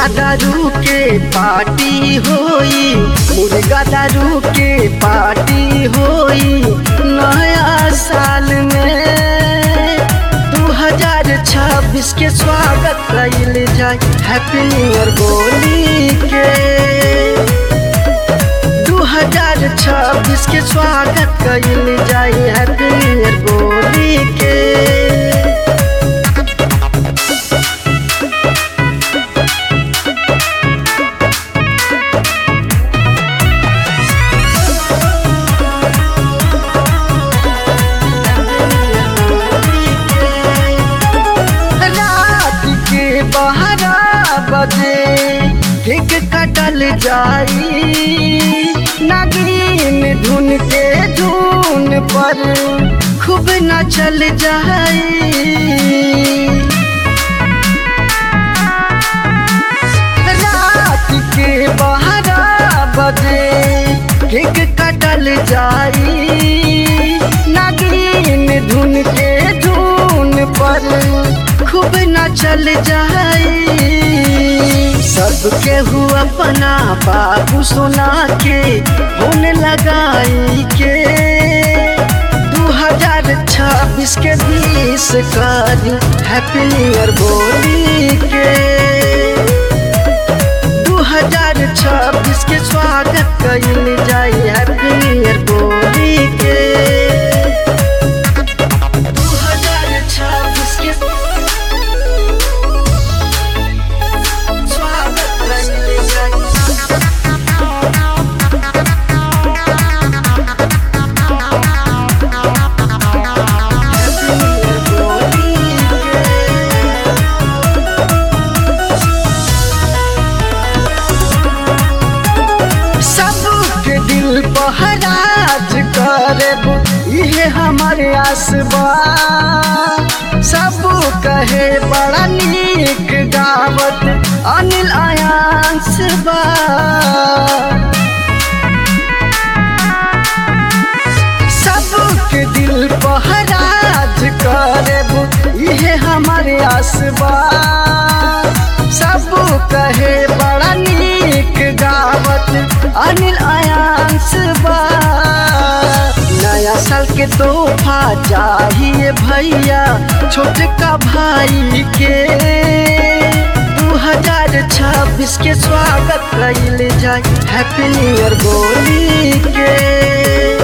दारू के पार्टी होई मुर्गा दारू के पार्टी होई नया साल में दू हजार छब्बीस के स्वागत कैल जाए हैप्पी न्यू ईयर बोली के दू हजार छब्बीस के स्वागत कैल जाए हैप्पी न्यू ईयर बोली के रात के बारह बजे केक कटल जाई नागिन धुन के धुन पर खूब नचल जाई रात के बारह बजे केक कटल जाई नागिन धुन के धुन पर खूब नचल जाई सबके हुआ अपना बाबू सोना के होने लगाई के दू हजार छब्बीस के बीस करी हैप्पी न्यू ईयर बोली के दू हजार छब्बीस के स्वागत कैल जाए हैप्पी न्यू ईयर बोली के दू हजार छब्बीस के स्वागत कैल जाए हैप्पी न्यू ईयर बोली के सबके दिल पहराज करब इहे हमारे आसबा सब कहे बड़ा नीक गावत अनिल आयांस बा सबके दिल पहराज करब इहे हमारे आसबा सब कहे बड़ा नीक गावत अनिल आयांस बा नया साल के तोहफा चाहिए भैया छोटका भाई के दू हजार छब्बीस के स्वागत कैल जाए हैप्पी न्यू ईयर बोली के